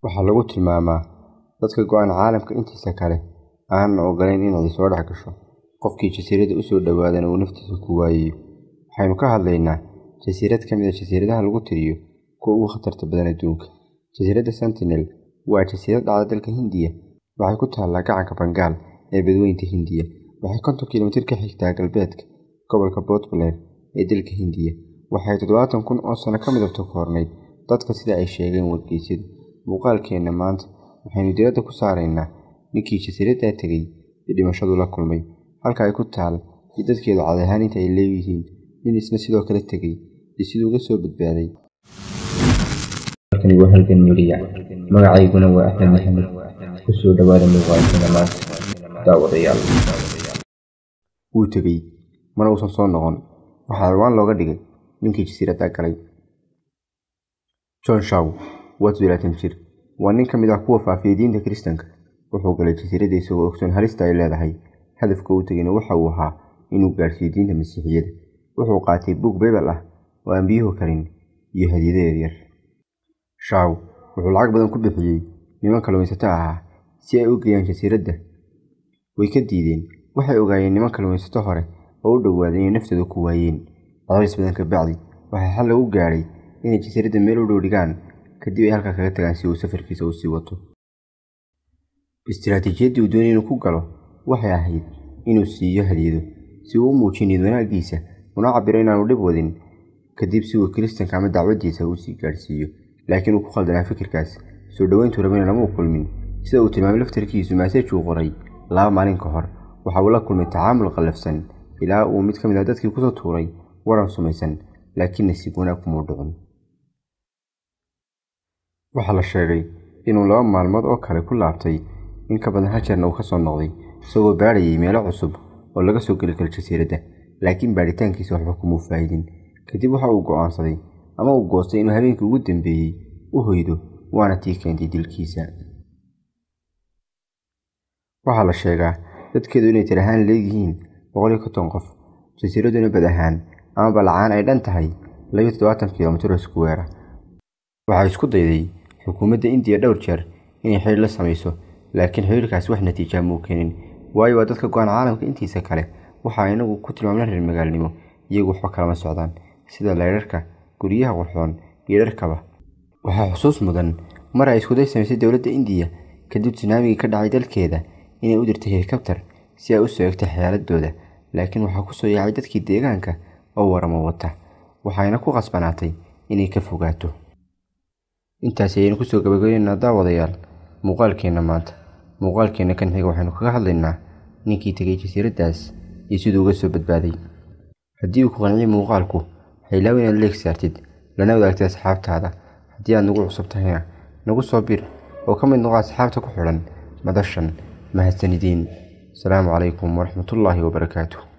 waxaa lagu tilmaamaa dadka go'an caalamka intiisa kale aanan ogolayn inay soo dhex gasho qofkii jasiiradda u soo dhowaadana uu naftiisa ku waayayo waxaynu ka hadlaynaa jasiirad ka mid a jasiiradaha lagu tiriyo kuwa ugu khatarta badan adduunka jasiiradda sentinel waa jasiirad dhacda dalka hindiya waxay ku taallaa gacanka bangaal ee badweynta hindiya waxay konton kilomitir ka xigtaa galbeedka gobolka puntland ee dalka hindiya waxay toddobaatan kun oo sano ka midabta koornayd dadka sida ay sheegeen wargeysyadu muuqaalkeenna maanta waxaynu diradda ku saaraynaa ninkii jasiiraddaa tegey iyo dhimashadu la kulmay halka ay ku taal iyo dadkeedu cadahaan inta ay leeyihiin nin isna sidoo kale tegey iyo siduu uga soo badbaaday halkani waa halgan midiya magacayguna waa axmed maxamed kusoo dhawaada muuqaalkeena maanta daawadayaal wuu tegey mana uusan soo noqon waxaa ciwaan looga dhigay ninkii jasiiradda galay john shaw waa toddobaatan jir waa nin ka mid ah kuwa faafiyay diinta kiristanka wuxuu galay jasiiradda isagoo ogsoon halista ay leedahay hadafka uu tegayna waxa uu ahaa inuu gaadhsiiyo diinta masiixiyada wuxuu qaatay buug baybal ah oo aan biyuhu karin iyo hadiyado yaryar shaw wuxuu lacag badan ku bixiyey niman kalluumaysato ahaa si ay u geeyaan jasiiradda way ka diideen waxay ogaayeen niman kalluumaysato hore oo u dhowaaday inay naftooda ku waayeen cadays badan ka bacdi waxaa xal lagu gaadhay inay jasiiradda meel u dhow dhigaan kadib ay halkaa kaga tagaan si uu safarkiisa u sii wato istiraatiijiyaddii uu doonay inuu ku galo waxay ahayd inuu siiyo hadiyado si uu u muujiyo niyad wanaaggiisa una cabiro inaanu dhib wadin kadib si uu kiristanka ama dacwaddiisa uu sii gaadhsiiyo laakiin uu ku khaldanaa fikirkaas soo dhoweyntuu rabana lama kulmin sida uu tilmaamay laftarkiisu maasaj uu qoray laba maalin ka hor waxa uu la kulmay tacaamul qallafsan ilaa uu mid ka mid ah dadkii kusoo tuuray waran sumaysan laakiin nasiib wanaag kumuu dhicin waxaa la sheegay inuu laba maalmood oo kale ku laabtay in ka badan hal jeerna uu ka soo noqday isagoo baadhayay meelo cusub oo laga soo geli karo jasiiradda laakiin baadhitaankiisa waxba kumuu faa'idin kadib waxa uu go'aansaday ama uu goostay inuu habeenkii ugu dambeeyey u hoydo waana tii keentay dilkiisa waxaa la sheegaa dadkeedu inay tir ahaan leeyihiin boqol iyo konton qof jasiiradduna bad ahaan ama balacaan ay dhan tahay labiyo toddobaatan kilomitir oo iskuweera waxay isku dayday xukuumadda indiya dhowr jeer inay xidhiir la samayso laakiin xidhiirkaasi wax natiijaa muu keenin waayo waa dadka go-aan caalamka intiisa kale waxaa inagu ku tilmaamna reer magaalnimo iyagu waxba kalama socdaan sida leyrarka guryaha qurxoon iyo dharkaba waxaa xusuus mudan mar ay iskuday samaysay dowladda indiya kadib sunaamigii ka dhacay dalkeeda inay u dirtay helikabtar si ay u soo egtay xeeladooda laakiin waxaa kusoo yaacay dadkii deegaanka oo waramo wata waxayna ku qasbanaatay inay ka fogaato intaasi ayaynu kusoo gabagabeynaa daawadayaal muuqaalkeenna maanta muuqaalkeenna kan xiga waxaynu kaga hadlaynaa ninkii tegay jasiiraddaas iyo siduu uga soo badbaaday haddii uu ku qanciyo muuqaalku haylaaw inaad leeg saartid lana wadaagtay asxaabtaada haddii aad nagu cusub tahayna nagu soo bir oo ka mid noqo asxaabta ku xidhan madashan mahadsanideen asalaamu calaykum waraxmatullaahi wabarakaatuh